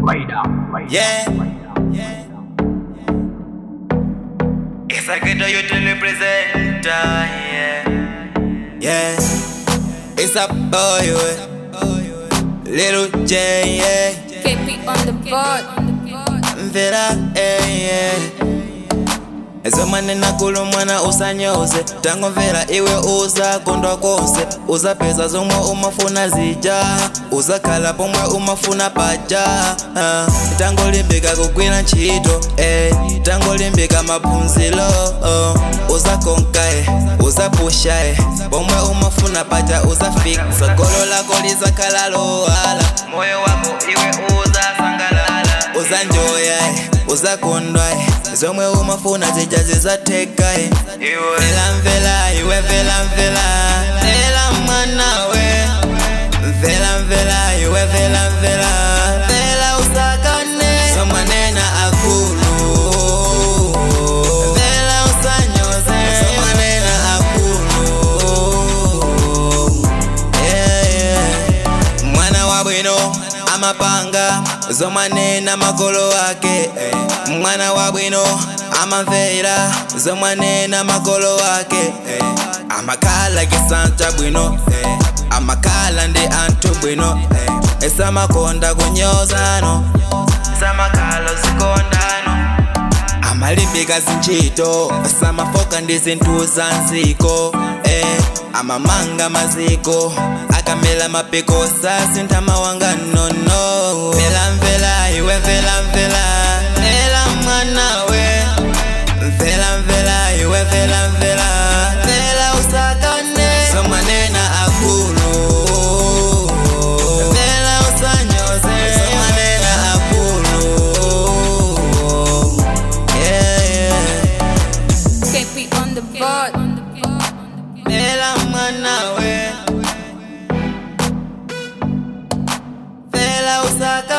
Radar, radar, Yeah. radar. Esa que yo te representa, yeah. Yeah. It's a boy, yeah. Little J, yeah. KP on the board. Mvera, yeah, yeah. Ezo manena kulu mwana usanyoze tangomvera iwe uzakondwa konse uzapeza zomwe umafuna zija uzakhala pomwe umafuna paja ah. tangolimbika kugwira ntchito eh. tangolimbika maphunziro oh. uzakonka eh. uzapusha eh. pomwe umafuna paja uzafika golo lako lizakhala lowala moyo wako iwe uzasangalala uzanjoya eh. uzakondwa eh. zomwe umafuna zija zizatheka eh. mvela mvela iwe mvela mvela mvela mwana we mvela mvela iwe mvela mvela mvela usakane somanena akulu mvela usanyoze somanena akulu yeah, yeah. mwana wa bwino amapanga zomanena makolo wake eh. mwana wa bwino amamvera zomanena makolo wake eh. amakhala kisanta bwino eh. amakhala ndi anthu bwino eh. esamakonda kunyozano samakhala zikondano amalimbika zintchito samafoka ndi zinthu za nziko eh, amamanga maziko akamela mapiko sasintha mawanga nono mvela mvela iwe mvela mvela mvela mwana we mvela mvela iwe mvela mvela mvela usakane somanena akulu mvela usanyoze somanena akulu yeah, yeah. KP on the board. Vela mwana we Vela usaka